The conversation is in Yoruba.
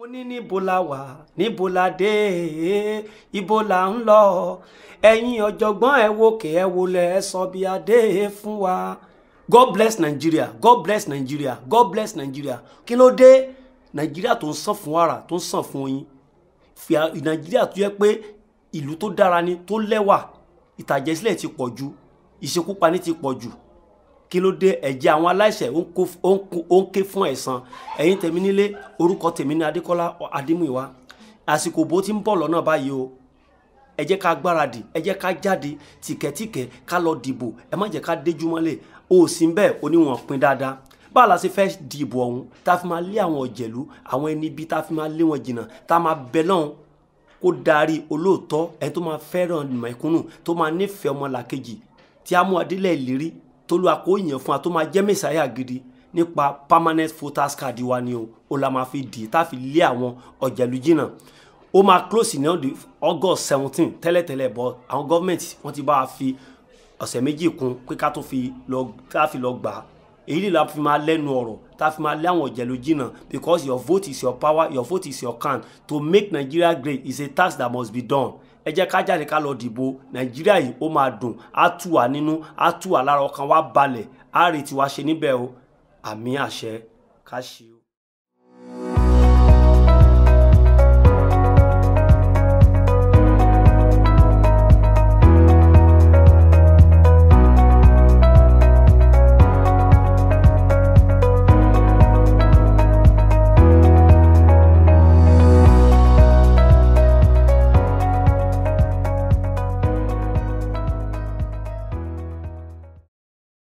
ní níbo la wà níbo la dé ibo la ń lọ ẹ̀yin ọ̀jọ̀gbọ́n ẹ wòkè ẹ wọlé ẹ sọ bí adé fún wa god bless nigeria god bless nigeria god bless nigeria kí ló dé nàìjíríà tó ń sàn fún wàrà tó ń sàn fún oyin fi nàìjíríà tó yẹ pé ìlú tó dára ni tó lẹ́wà ìtàjẹ̀sílẹ̀ ti pọ̀ jù ìṣekúpani ti pọ̀ jù kí ló dé ẹ̀jẹ̀ àwọn aláìṣẹ̀ ó ń ké fún ẹ̀san ẹ̀yin tèmi nílé orúkọ tèmi ní adékọ́lá adémúìwá àsìkò bó ti ń bọ̀ lọ́nà báyìí o ẹ jẹ́ ká gbáradì ẹ jẹ́ ká jáde tìkẹ́tìkẹ́ ká lọ dìbò ẹ má jẹ́ ká déjú mọ́lẹ̀ o ò sí bẹ́ẹ̀ oníwọ̀n pin dáadáa báwo la ṣe fẹ́ dìbò ọ̀hún tá a fi máa lé àwọn ọ̀jẹ̀lú àwọn ẹni bí tá a fi máa lé wọn jìnnà tá a máa bẹ lọ́hùn kó darí olóòótọ́ ẹni tó máa fẹ́ràn mẹ̀kúnnù tó máa nífẹ̀ẹ́ ọmọlàkejì tí a mú adélẹ̀ ìlérí tó lu àkóyàn fún wa tó máa jẹ́ mẹ́sàáyà gidi nípa permanent voters card wa ni o ó la máa fi dì tá a fi lé àwọn ọ̀jẹ̀lú jìnnà ó máa close ní ọdún august seventeen tẹ́lẹ̀tẹ́lẹ̀ bọ́ àwọn gọ́ọ̀mẹ̀ntì wọ́n ti bá a fi ọ̀sẹ̀ méjì kún pé ká tó fi lọ ká fi lọ gbà á èyí lè la fi máa lẹ́nu ọ̀rọ̀ tá a fi máa lé àwọn ọ̀jẹ̀lú jìnnà because your vote is your power your vote is your can to make nigeria great is a task that must be done ẹ jẹ́ ká jáde ká lọ dìbò nàìjíríà yìí ó máa dùn á tù wá nínú á tù wá lára ọkàn wá balẹ̀ á retí wá ṣe níbẹ̀ o àmì àṣẹ ká ṣe o.